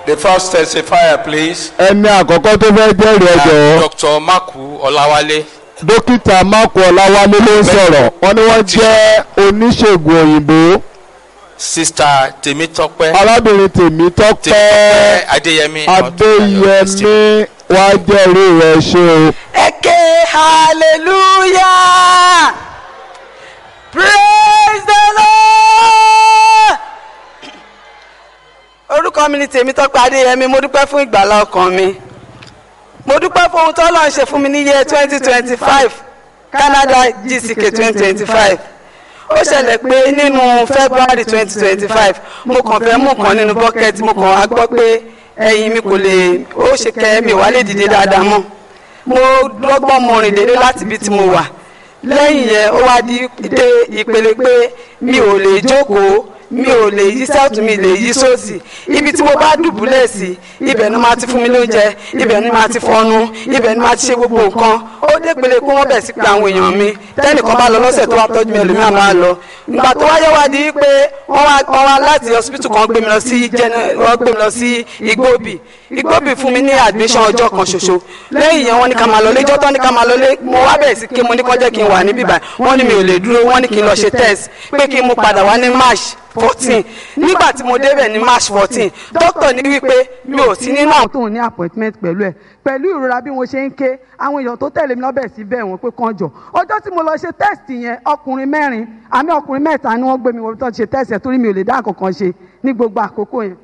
The first testifier, please. ẹni àkọ́kọ́ tó fẹ́ jẹ́rìí ẹ jọ̀ọ́ Dr. Maku Olawale. dókítà mákù ọláwálé ló ń sọ̀rọ̀ wọ́n ní wọ́n jẹ́ oníṣègùn òyìnbó Sister Temitope. arábìnrin tèmi tọ́pẹ́ Temitope Adeyemi. adéyẹmí wá jẹ́rìí rẹ̀ ṣe o. Eke hallelujah praise the lord. orúkọ mi ni Tèmítọ́pẹ́ Adéyẹmí mo dúpẹ́ fún ìgbàlá ọkàn mi mo dúpẹ́ fún ohun tó lọ́n ṣe fún mi ní yẹ twenty twenty five Canada GCK twenty twenty five ó ṣẹlẹ̀ pé nínú February twenty twenty five mo kàn fẹ́ mú kan nínú bucket mo kàn wá gbọ́ pé ẹ̀yìn mi kò lè ó ṣe kẹ́ mi ò wá lè dìde dáadáa mọ́ mo dọ́gbọ́n mo rìn délé láti ibi tí mo wà lẹ́yìn yẹn ó wá di dé ìpele pé mi ò lè jókòó mi ò lè yí sẹ́ọ̀tún mi lè yí sósì ibi tí mo bá dùbúlẹ̀ sí ibẹ̀ ni máa ti fún mi lóúnjẹ ibẹ̀ ni máa ti fọnu ibẹ̀ ni máa ti ṣe gbogbo nǹkan ó dé pele pé wọ́n bẹ̀ sí pé àwọn èèyàn mi tẹ́nìkan bá lọ lọ́sẹ̀ tó wá tọ́jú mi ẹlòmíràn máa lọ ìgbà tó wáyé wá di pé wọ́n wá wọ́n wá láti hospital kan gbé mi lọ sí jẹ́nẹ́ wọ́n gbé mi lọ sí igbóbì igbóbì fún mi ní admission ọjọ́ kan ṣoṣo lẹ́yìn yẹn wọ́n ní ká máa lọ lẹ́jọ́ tán ní ká máa lọ lé mo wá bẹ̀rẹ̀ sí kí mo ní kó jẹ́ kí n wà níbí báyìí wọ́n ní mi ò lè dúró wọ́n ní kí n lọ ṣe test pé kí n mú padà wá ní march fourteen nígbà tí mo débẹ̀ ní march fourteen dókítà ní wípé mi ò sí nínú àwọn. tóun ní appointment pẹ̀lú ẹ̀ pẹ̀lú ìrora bí mo ṣe ń ké àwọn èèyàn tó tẹ̀lé mi lọ́bẹ̀ sí bẹ́ẹ̀ wọ́n pé kàn jọ ọjọ́ tí mo lọ ṣe test yẹn ọkùnrin mẹ́rin àmì ọkùnrin mẹ́ta ni wọ́n gbé mi wọ́n tó ṣe test yẹn torí mi ò lè dá àkọ́kọ́ ṣe ní gbogbo àkókò yẹn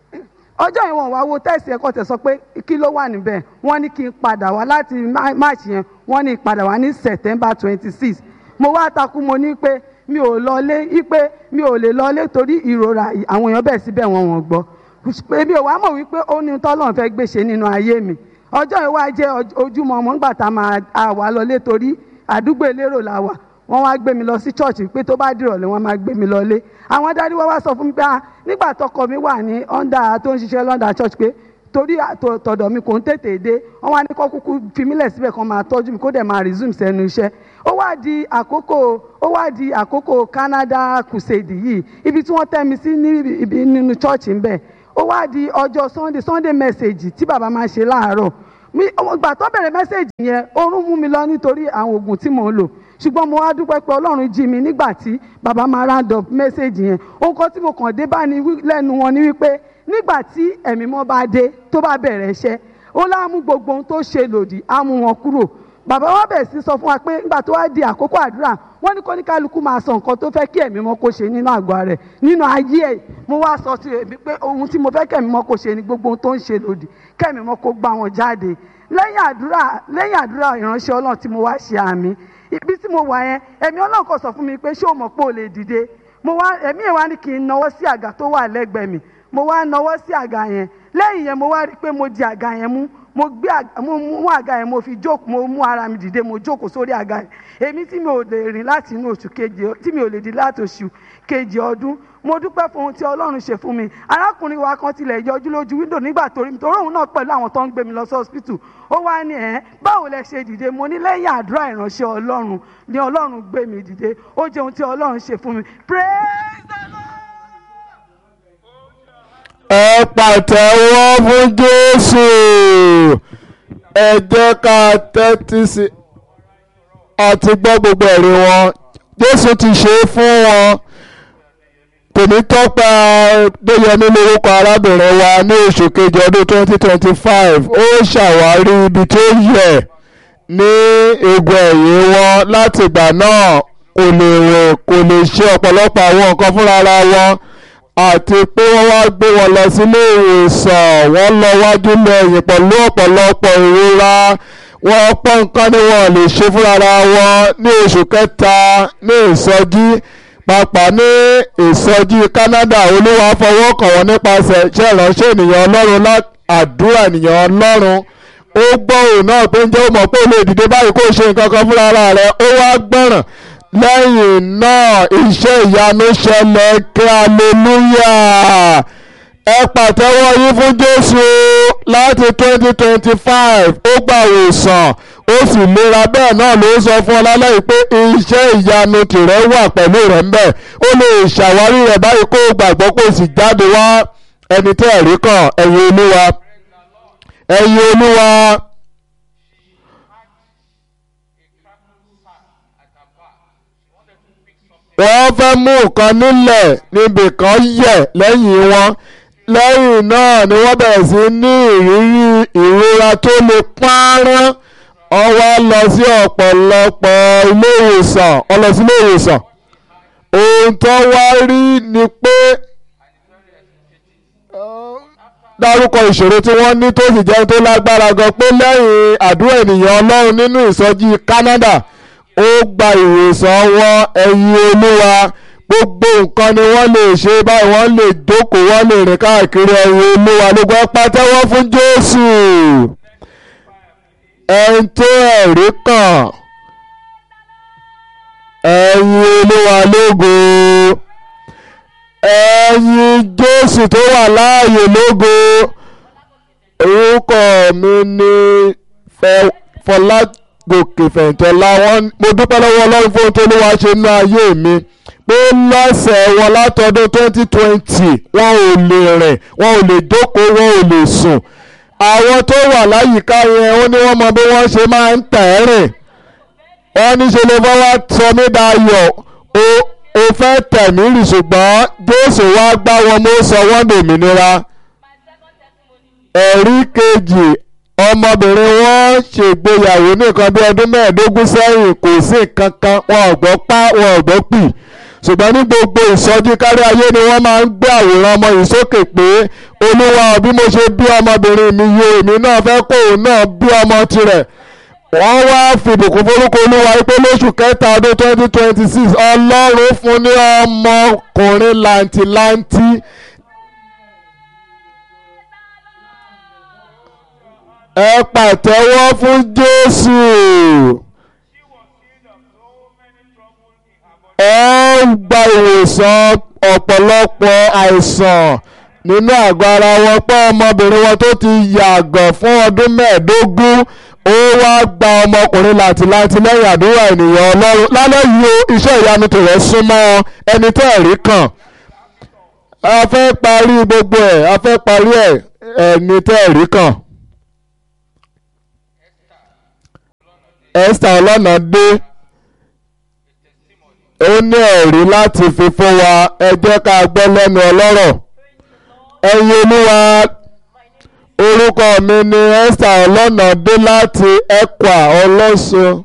ọjọ́ yẹn wọ́n wá wo test yẹn kọ́ tẹ̀ sọ pé kí ló wà níbẹ̀ wọ́n ní kí n padà wá láti march yẹn wọ́n ní padà wá ní september twenty six mo wá takú mo ní pé mi ò lọlé ipe mi ò lè lọlé torí ìrora àwọn èèyàn bẹ̀ síbẹ̀ wọn wọ́n gbọ́ èmi ò wá mọ̀ wípé ó ní tọ́lọ́run fẹ́ gbèsè nínú ayé mi ọjọ́ yẹn wá jẹ́ ojúmọ́ ọmọ nígbà tá a máa wà lọlé torí àdúgbò elérò la wà wọ́n wá gbé mi lọ sí chọ́ọ̀chì pé tó bá dìrọ̀lẹ́ wọ́n máa gbé mi lọlé àwọn dárí wá wá sọ fún mi pé nígbà tọkọ mi wà ní ọ́ndà tó ń ṣiṣẹ́ lọ́ndà church pé torí tọ̀dọ̀ mi kò ń tètè dé wọ́n wá ní kó kúkú fi mílẹ̀ síbẹ̀ kan máa tọ́jú mi kó dẹ̀ máa resume sẹ́nu iṣẹ́ ó wá di àkókò ó wá di àkókò Canada crusade yìí ibi tí wọ́n tẹ́ mi sí ní nínú church ń bẹ̀ ó wá di ọjọ́ Sunday Sunday message tí bàbá máa ṣe láàárọ̀ mi ìgbà tó bẹ̀rẹ̀ message yẹn oorun mú mi lọ nítorí àwọn oògùn tí mò ń lò ṣùgbọ́n mo wá dúpẹ́ pé ọlọ́run jí mi nígbà tí bàbá máa round up message yẹn ohun kan tí mo kàn dé bá ní lẹ́nu wọn ni wípé nígbà tí ẹ̀mí mọ́ bá dé tó bá bẹ̀rẹ̀ iṣẹ́ ó láàmú gbogbo ohun tó ṣe lòdì á mú wọn kúrò bàbá wa bẹ̀rẹ̀ sí sọ fún wa pé nígbà tó wá di àkókò àdúrà wọ́n ní kó ní kálukú máa sọ nǹkan tó fẹ́ kí ẹ̀mí mọ́ kó ṣe nínú àgọ́ rẹ̀ nínú ayé ẹ̀ mo wá sọ sí ẹ̀mí pé ohun tí mo fẹ́ kẹ̀mí mọ́ kó ṣe ni gbogbo ohun tó ń ṣe lòdì kẹ̀mí mọ́ kó gbá wọn jáde lẹ́yìn àdúrà lẹ́yìn àdúrà ìránṣẹ́ ọlọ́run tí mo wá ṣe àmì ibi tí mo wà yẹn ẹ̀mí ọlọ́run kò sọ fún mi pé ṣé o mọ̀ pé o lè dìde mo wá ẹ̀mí ẹ̀ wá ní kí n nawọ́ sí àga tó wà lẹ́gbẹ̀ẹ́ mi mo wá nawọ́ sí àga yẹn lẹ́yìn yẹn mo wá rí i pé mo di àga yẹn mú mo gbé mo mú àga yẹn mo fi jókòó mo mú ara mi dìde mo jókòó sórí àga yẹn èmi tí mi ò lè rìn láti inú oṣù kejì tí mi ò lè di láti oṣù kejì ọdún mo dúpẹ́ fún ohun tí ọlọ́run ṣe fún mi arákùnrin wa kan tilẹ̀ yọjú lójú wíńdò nígbà torí mi torí òun náà pẹ̀lú àwọn tó ń gbé mi lọ sí hospital ó wá ní ẹ̀ báwo lẹ ṣe dìde mo ní lẹ́yìn àdúrà ìránṣẹ́ ọlọ́run ni ọlọ́run gbé mi dìde ó jẹ́ ohun tí ọlọ́run ṣe fún mi praise the lord. ẹ pàtẹ́wọ́ fún Jésù ẹ jẹ́ ká tẹ́tí sí àti gbọ́ gbogbo ẹ̀rí wọn Jésù ti ṣe é fún wọn Tèmítọ́pẹ́ Adéyẹmí lórúkọ arábìnrin wa ní oṣù kejì ọdún twenty twenty five ó ṣàwárí ibi tó yẹ ní egun ẹ̀yìn wọn láti ìgbà náà kò lè rìn kò lè ṣe ọ̀pọ̀lọpọ̀ àwọn nǹkan fúnra wọn àti pé wọ́n wá gbé wọn lọ sílé ìwòsàn wọ́n lọ wájú lẹ́yìn pẹ̀lú ọ̀pọ̀lọpọ̀ ìrora wọ́n pọ̀ nǹkan ni wọ́n lè ṣe fúnra wọn ní oṣù kẹta ní ìsọjí pàápàá ní ìsọjí Canada olúwa fọwọ́ kàn wọ́n nípasẹ̀ iṣẹ́ ìránṣẹ́ ènìyàn ọlọ́run àdúrà ènìyàn ọlọ́run ó gbọ́ òun náà pé ń jẹ́ ó mọ̀ pé ó lè dìde báyìí kó ṣe nǹkan kan fúnra rẹ̀ ó wá gbọ́ràn lẹ́yìn náà iṣẹ́ ìyanu ṣẹlẹ̀ kí aleluya ẹ pàtẹ́wọ́ yín fún Jésù láti twenty twenty five ó gbà wòsàn ó sì lera bẹ́ẹ̀ náà ló sọ fún ọ lálẹ́ pé iṣẹ́ ìyanu tìrẹ wà pẹ̀lú rẹ̀ ń bẹ̀ ó lè ṣàwárí rẹ̀ báyìí kó gbàgbọ́ kó sì jáde wá ẹni tẹ́ ẹ̀rí kàn ẹ̀yin olúwa ẹ̀yin olúwa wọ́n fẹ́ mú nǹkan nílẹ̀ níbi kan yẹ̀ lẹ́yìn wọn lẹ́yìn náà ni wọ́n bẹ̀rẹ̀ sí ní ìrírí ìrora tó lè pọ́nrán wọ́n wá lọ sí ọ̀pọ̀lọpọ̀ ilé ìwòsàn wọ́n lọ sí ilé ìwòsàn ohun tó wá rí ni pé dárúkọ ìṣòro tí wọ́n ní tó sì jẹ́ tó lágbára gan pé lẹ́yìn àdúrà ènìyàn ọlọ́run nínú ìsọjí Canada ó gba ìwòsàn wọn ẹ̀yin olúwa gbogbo nǹkan ni wọ́n lè ṣe báyìí wọ́n lè jókòó wọ́n lè rìn káàkiri ẹ̀yin olúwa lóko pátẹ́wọ́ fún Jésù ẹni tó ẹ̀rí kàn ẹ̀yin olúwa lógo ẹ̀yin Jésù tó wà láàyè lógo orúkọ mi ni Fọlágòkè Fẹ̀yìntọ́lá wọn mo dúpẹ́ lọ́wọ́ Ọlọ́run fún ohun tó ló wá ṣe nínú ayé mi pé lọ́sẹ̀ wọn látọdún twenty twenty wọn ò lè rìn wọn ò lè jókòó wọn ò lè sùn àwọn tó wà láyìíká yẹn ó ní wọ́n mọ bí wọ́n ṣe máa ń tẹ̀ rìn wọ́n ní ṣe lè fọwọ́ sọ mí dayọ̀ o o fẹ́ tẹ̀mí rì ṣùgbọ́n Jésù wá gbá wọn mú sọ wọ́n dòmìnira ẹ̀rí kejì ọmọbìnrin wọn ṣègbéyàwó nìkan bí ọdún mẹ́ẹ̀ẹ́dógún sẹ́yìn kò sí kankan wọn ò gbọ́ pa wọn ò gbọ́ pì ṣùgbọ́n ní gbogbo ìsọjí kárí ayé ni wọ́n máa ń gbé àwòrán ọmọ yìí sókè pé olúwa bí mo ṣe bí ọmọbìnrin mi yé èmi náà fẹ́ kó òun náà bí ọmọ tirẹ̀ wọ́n wá fìbùkún forúkọ olúwa pé lóṣù kẹta ọdún twenty twenty six ọlọ́run fún ní ọmọkùnrin làǹtìlanti ẹ pàtẹ́wọ́ fún Jésù ẹ gba ìwòsàn ọ̀pọ̀lọpọ̀ àìsàn nínú àgọ́ ara wọn pé ọmọbìnrin wọn tó ti yàgàn fún ọdún mẹ́ẹ̀ẹ́dógún ó wá gba ọmọkùnrin làtìláti lẹ́yìn àdúrà ènìyàn ọlọ́run lálẹ́ yìí o iṣẹ́ ìyanu tòrẹ́ súnmọ́ ẹni tẹ́ ẹ̀rí kàn a fẹ́ parí gbogbo ẹ̀ a fẹ́ parí ẹ̀ ẹni tẹ́ ẹ̀rí kàn. Esther ọlọ́nà dé ó ní ẹ̀rí láti fi fún wa ẹ jẹ́ ká gbọ́ lẹ́nu ọlọ́rọ̀ ẹ̀yin olúwa orúkọ mi ni Esther ọlọ́nà dé láti Ẹ̀kwà ọlọ́sùn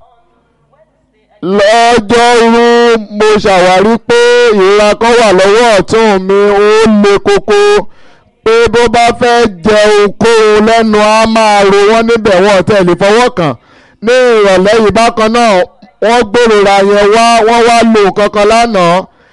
lọ́jọ́rú mo ṣàwárí pé ìrora kan wà lọ́wọ́ ọ̀tún mi ó le koko pé bó bá fẹ́ jẹ ohunkóhun lẹ́nu á máa ro wọ́n níbẹ̀ wọ́n tẹ̀lé fọwọ́ kàn ní ìrọ̀lẹ́ yìí bákan náà wọ́n gbèrora yẹn wá wọ́n wá lo nǹkan kan lánàá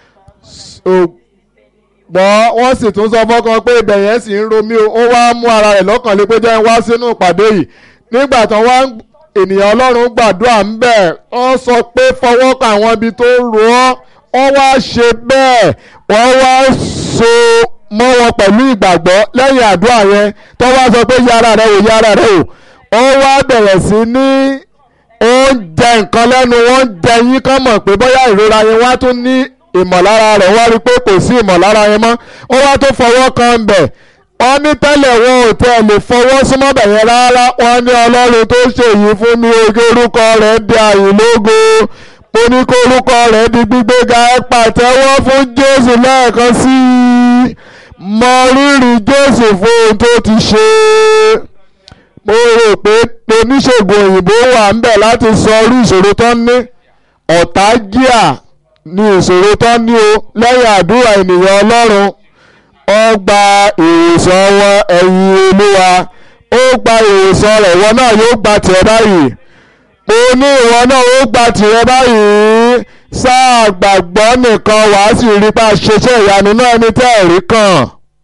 ṣùgbọ́n wọ́n sì tún sọ fọ́kàn pé ibẹ̀ yẹn sì ń romí o ó wá mú ara rẹ̀ lọ́kàn lé pé jẹ́ ń wá sínú ìpàdé yìí nígbà tán wá ènìyàn ọlọ́run gbàdúrà ń bẹ̀ wọ́n sọ pé fọwọ́ kan àwọn ibi tó ro ọ́ wọ́n wá ṣe bẹ́ẹ̀ wọ́n wá so mọ́ wọn pẹ̀lú ìgbàgbọ́ lẹ́yìn àdúrà yẹn tó wá sọ pé yára rẹ wò yára rẹ wò ó wá bẹ̀rẹ̀ sí ní oúnjẹ nǹkan lẹ́nu wọ́n ń jẹ yín kán mọ̀ pé bóyá ìrora yẹn wá tún ní ìmọ̀lára rẹ̀ wọ́n rí pé kò sí ìmọ̀lára yẹn mọ́ ó wá tó fọwọ́ kan bẹ̀ wọ́n ní tẹ́lẹ̀ wọn ò tẹ́ lè fọwọ́ súnmọ́ bẹ̀ yẹn rárá wọ́n ní ọlọ́run tó ṣèyí fún mi oge orúkọ rẹ̀ di àyìnlógo mo ní kó orúkọ rẹ̀ di gbígbéga ẹ pàtẹ́wọ́ fún Jésù lẹ́ẹ̀kan sí i mọ rírì Jésù fún ohun tó ti ṣe mo rò pé oníṣègùn òyìnbó wà ń bẹ̀ láti sọ orí ìṣòro tó ń ní ọ̀tá jíà ní ìṣòro tó ń ní o lẹ́yìn àdúrà ènìyàn ọlọ́run ó gba ìwòsàn wọn ẹ̀yìn olúwa ó gba ìwòsàn rẹ̀ wọn náà yóò gba tìrẹ báyìí mo ní ìwọ náà ó gba tìrẹ báyìí sáà gbàgbọ́ nìkan wàá sì rí bá a ṣeṣẹ́ ìyanu náà ní tẹ́ẹ̀rí kan.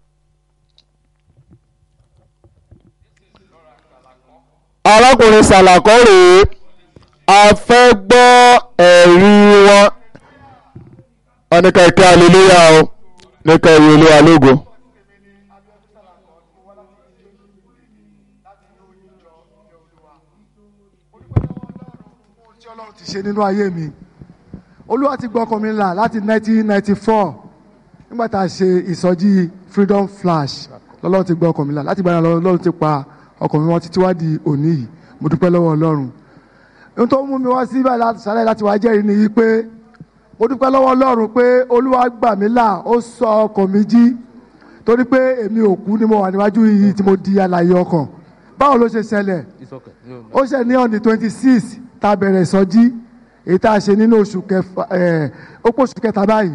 arákùnrin sàlàkọ́ rèé a fẹ́ gbọ́ ẹ̀rí wọn wọ́n ní ká ike aleluya o ní ká ìwé olúwa lógo. tí ọlọ́run ti ṣe nínú ayé mi olúwa ti gbọ́ ọkàn mi là láti 1994 nígbà tá a ṣe ìsọjí freedom flash lọ́lọ́run ti gbọ́ ọkàn mi là láti gbà náà lọ́lọ́run ti pa ọkàn mi wọn títí wá di òní yìí mo dúpẹ́ lọ́wọ́ ọlọ́run ohun tó mú mi wá sí báyìí láti sálẹ̀ láti wá jẹ́rìí ni pé mo dúpẹ́ lọ́wọ́ ọlọ́run pé olúwa gbà mí là ó sọ ọkàn mi jí torí pé èmi ò kú ni mo wà níwájú yìí tí mo di alààyè ọkàn báwo ló ṣe ṣẹlẹ̀ ó ṣe ní ọ̀nì twenty six tá a bẹ̀rẹ̀ ìsọjí èyí tá a ṣe nínú oṣù kẹfà ẹ̀ ó pọ̀ oṣù kẹta báyìí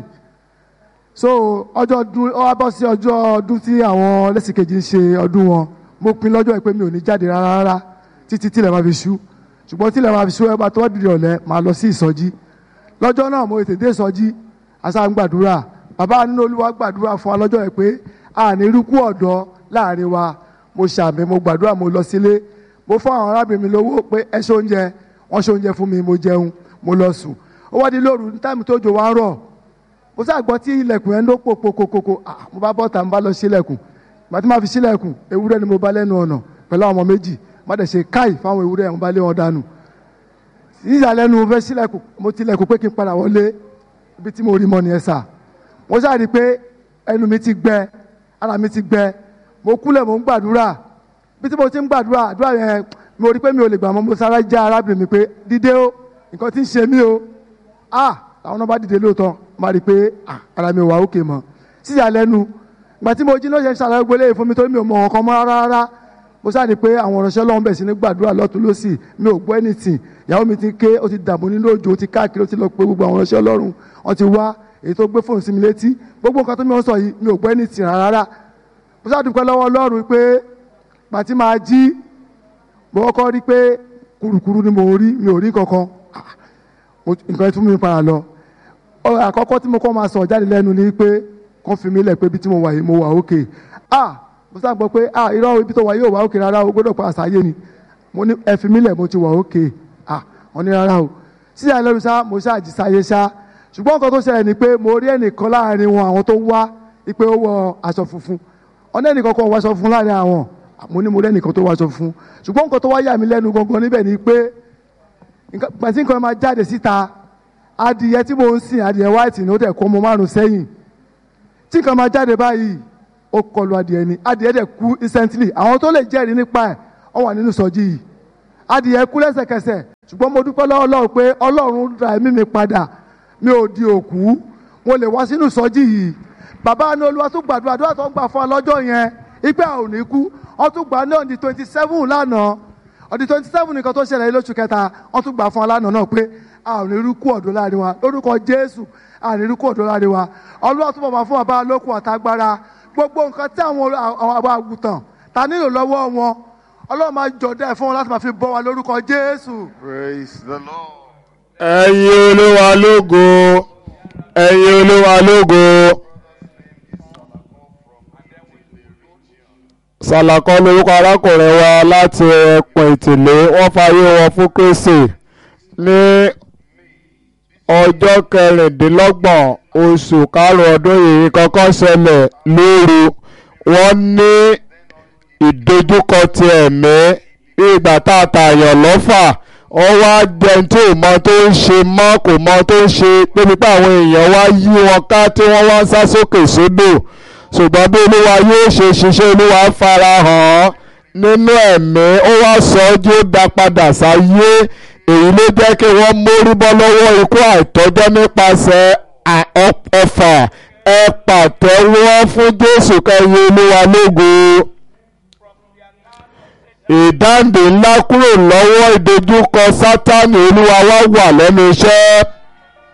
so ọjọ́ ọdún ó wá bọ́ sí ọjọ́ ọdún tí àwọn lẹ́sìkejì ń ṣe ọdún wọn mo pin lọ́jọ́ yìí pé mi ò ní jáde rárá rárá títí tílẹ̀ máa fi ṣú ṣùgbọ́n tílẹ̀ máa fi ṣú ẹ bá tó wá dìde ọ̀lẹ́ máa lọ sí ìsọjí lọ́jọ́ náà mo tètè ìsọjí àṣà ń gbàdúrà bàbá nínú olúwa gbàdúrà fún wa lọ́jọ́ yìí pé àní irúkú ọ̀dọ́ láàrin wa mo ṣàmì mo gbàdúrà mo lọ sílé mo fún àwọn arábìnrin mi lówó pé ẹ ṣe oúnjẹ wọ́n ṣe oúnjẹ fún mi mo jẹun mo lọ sùn ó wá di lóru ní táìmù tó jò wá ń rọ̀ mo sá gbọ́ tí ilẹ̀kùn yẹn ló pò kókókókó ah mo bá bọ́ta mo bá lọ sílẹ̀kùn ìgbà tí mo fi sílẹ̀kùn ewúrẹ́ ni mo bá lẹ́nu ọ̀nà pẹ̀lú àwọn ọmọ méjì má dẹ̀ ṣe káì fáwọn ewúrẹ́ mo bá lé wọn dànù ìyàlẹ́nu mo fẹ́ sílẹ̀kùn mo tilẹ̀kùn pé kí n padà wọlé ibi tí mo rí mọ́ nìyẹn sà mo sá rí i pé ẹnu mi ti gbẹ ara mi ti gbẹ mo kúlẹ̀ mo ń gbàdúrà bí tí mo ti ń gbàdúrà àdúrà yẹn mo rí i pé mi ò lè gbà mọ́ mo sára já arábìnrin mi pé dídé o nǹkan tí ń ṣe mí o ah àwọn náà bá dìde lóòótọ́ máa rí i pé ah ara mi ò wá òkè mọ́ síyàlẹ́nu ìgbà tí mo jí náà ṣe ń ṣàlàyé gbélé fún mi torí mi ò mọ ọ̀kan mọ́ rárá rárá mo sáà ní pé àwọn ọ̀rọ̀ṣẹ́ lọ́wọ́ bẹ̀ sí ní gbàdúrà lọ́tún lọ́sì mi ò gbọ́ anything ìyàwó mi ti ké ó ti dààmú nínú òjò ó ti káàkiri ó ti lọ pé gbogbo àwọn ọ̀rọ̀ṣẹ́ ọlọ́run wọ́n ti wá èyí tó gbé fóònù sí mi létí gbogbo nǹkan tó mi ò sọ yìí mi ò gbọ́ anything rárá mo sáà dúpẹ́ lọ́wọ́ ọlọ́run pé pàtí máa jí mo kọ́kọ́ rí pé kurukuru ni mo rí mi ò rí kankan nǹkan tún mi para lọ ọ̀rọ̀ àkọ́kọ́ tí mo kọ́ máa sọ jáde lẹ́nu ni pé kàn fi mí lẹ̀ pé ibi tí mo wà yìí mo wà òkè ah mo sá gbọ́ pé ah irọ́ ibi tó wà yìí ò wà òkè rárá o gbọ́dọ̀ pa àṣàyè ni mo ní ẹ fi mí lẹ̀ mo ti wà òkè ah wọ́n ní rárá o sí àìlẹ́nu sá mo ṣáà jí sáyé sá ṣùgbọ́n nǹkan tó ṣẹlẹ̀ ni pé mo rí ẹnìkan láàrin wọn àwọn tó wá pé ó wọ aṣọ funfun ọ̀nà ẹnìkan kan wọ aṣọ funfun láàrin àwọn mo ní mo rí ẹnìkan tó wọ aṣọ funfun ṣùgbọ́n nǹkan tó wá yà mí lẹ́nu gangan níbẹ̀ ni pé pàṣẹ nǹkan máa jáde síta adìyẹ tí mo ń sìn adìyẹ white ni ó tẹ̀ kó ọmọ márùn sẹ́yìn tí nǹkan máa jáde báyìí ó kọlu adìyẹ ni adìyẹ dẹ̀ kú instantly àwọn tó lè jẹ́rìí nípa ẹ̀ wọ́n wà nínú sọ́jí yìí adìyẹ kú lẹ́sẹ̀kẹsẹ̀ ṣùgbọ́n mo dúpẹ́ lọ́wọ́ Ọlọ́run pé Ọlọ́run ra ẹ̀mí mi padà mi ò di òkú mo lè wá sínú sọ́jí yìí bàbá ní olúwa tún gbàdúrà àdúrà tó ń gbà fún ọlọ́jọ́ yẹn ipe àwọn ò ní kú wọ́n tún gbà ní ọ̀dì twenty seven lánàá ọ̀dì twenty seven nìkan tó ṣẹlẹ̀ lóṣù kẹta wọ́n tún gbà fún ọ lánàá náà pé a ò ní rúkú ọ̀dọ́ láàrin wa lórúkọ Jésù a ò ní rúkú ọ̀dọ́ láàrin wa Olúwa túbọ̀ máa fún bàbá lókun àtagbára gbogbo nǹkan tí àwọn àwọn àgùntàn ta nílò lọ́wọ́ wọn Ọlọ́run máa jọ̀dá ẹ̀ fún wọn láti máa fi bọ́ wa lórúkọ Jésù. Praise the Lord. ẹ̀yin olúwa lógo ẹ̀yin olúwa lógo sàlàkọ́ lórúkọ arákùnrin wa láti ẹkùn ìtìlé wọ́n fayé wọn fún Kristi ní ọjọ́ kẹrìndínlọ́gbọ̀n oṣù karùn-ún ọdún yìí kọ́kọ́ ṣẹlẹ̀ lóru wọ́n ní ìdojúkọ ti ẹ̀mí ìgbà tá a tààyàn lọ́fà wọ́n wá jẹun tí ò mọ tó ń ṣe mọ́ kò mọ tó ń ṣe débi pé àwọn èèyàn wá yí wọn ká tí wọ́n wá ń sá sókè sódò ṣùgbọ́n bí olúwa yóò ṣe ṣiṣẹ́ olúwa fara hàn nínú ẹ̀mí ó wá sọ ọ́ jí ó dá padà sáyé èyí ló jẹ́ kí wọ́n mórí bọ́ lọ́wọ́ ikú àìtọ́jọ́ nípasẹ̀ ọfà ẹ pàtẹ́wọ́ fún Jésù kẹyìn olúwa lógo ìdáǹdè ńlá kúrò lọ́wọ́ ìdojúkọ Sátánì olúwa wá wà lẹ́nu iṣẹ́